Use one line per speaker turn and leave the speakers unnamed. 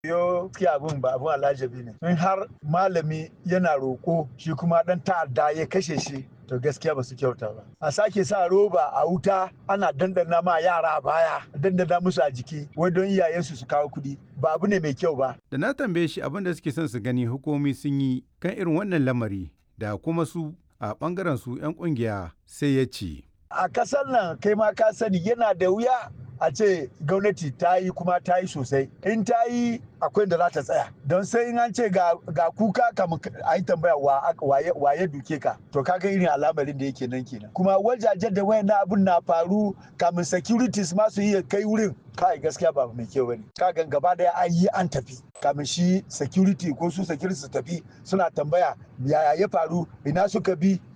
yo gaskiya abin ba abin alajabi ne in har malami yana roko shi kuma dan ta'adda ya kashe shi to gaskiya ba su kyauta ba a sake sa roba a wuta ana dandana ma yara a baya dandana musu a jiki wai don iyayensu su kawo kuɗi ba abu ne mai kyau ba
Da na tambaye shi abin da suke son su gani hukumomi sun yi kan irin wannan lamari da kuma su a bangaren su 'yan kungiya sai ya ce.
a kasar nan kai ma ka sani yana da wuya a ce gwamnati ta yi kuma ta yi sosai in ta yi akwai da za ta tsaya don sai in an ce ga, ga kuka kamun a yi tambaya wa, waye, waye duke ka to kaga irin al'amarin da yake nan kenan kuma wajajen da wayan abun na faru kamun securities ma su iya kai wurin kai gaskiya ba mai kyau bane kagan gaba daya an yi an tafi kamin shi security ko su security su tafi suna tambaya yaya ya faru ina suka bi